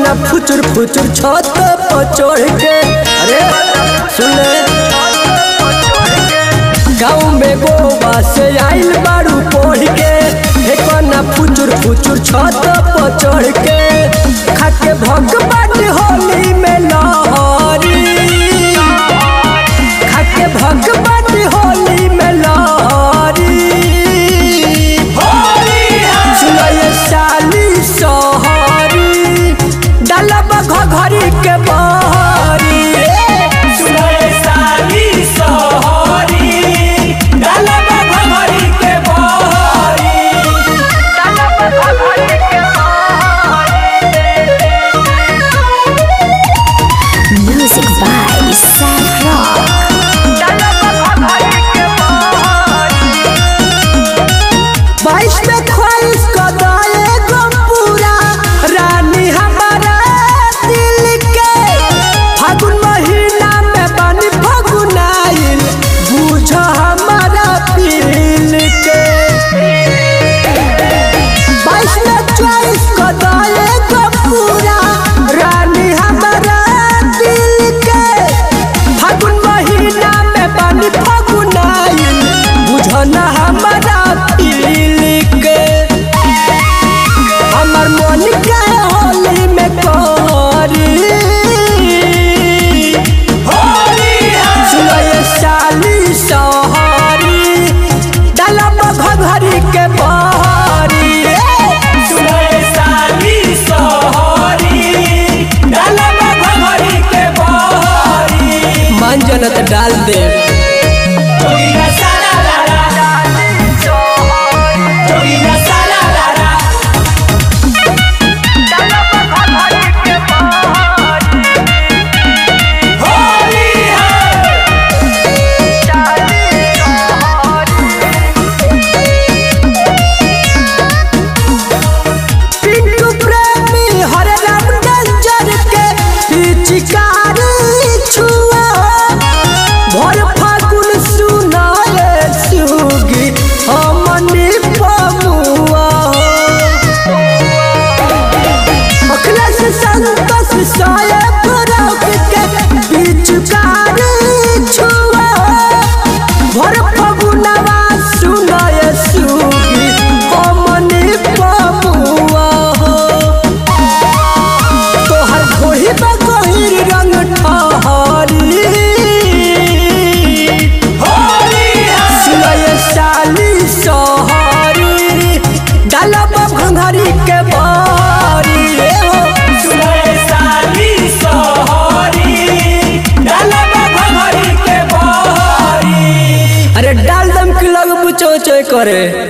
ना फुचुर फुचुर छत पर चढ़ के अरे सुन ले गाँव में गोवा से आइल बारू पढ़ के ना फुचुर फुचुर छत पर चढ़ के खाके भगवान होली में लहरी खाके भगवान होली में लहरी सुनये साली सहरी डालब घघरी के बहरी सुनय साली सोहरी डालब भमरी के बहरी Music by Sad Rock. बाईस में ख्वाहिश कदाए गम पूरा रानी हमारा दिल के फागुन महीना में बनी फगुनाइल बुझ हमारा दिल के बाईस में चॉइस कदाए गम पूरा रानी हमारा दिल के फागुन महीना में बनी फगुनाइल बुझ ना हमारा दिल के हमर मन के होली में करी होली है सुनये साली सहरी डालब घघरी के बहरी सुनय साली सोहरी डालब भमरी के बहरी मन जनत डाल दे जोगिना सारा लाला जोगिना सारा लाला होली है पिंटू प्रेमी हरे राम डेंजर के पिचकारी छुआ भर फागुन सुनाए सुगी हमनी पमुआ अखिलेश संतोष साये फरक के पिचकारी छुआ भर फगुनवा सुनाए सुगी हमनी पमुआ तोहर घोड़ी में गहिर रंग ठहरी होली है सुनये साली सहरी डालब घंघरी के बारी सुनय साली सोहरी डालब भमरी के बहरी अरे डाल दम के लग बुचो करे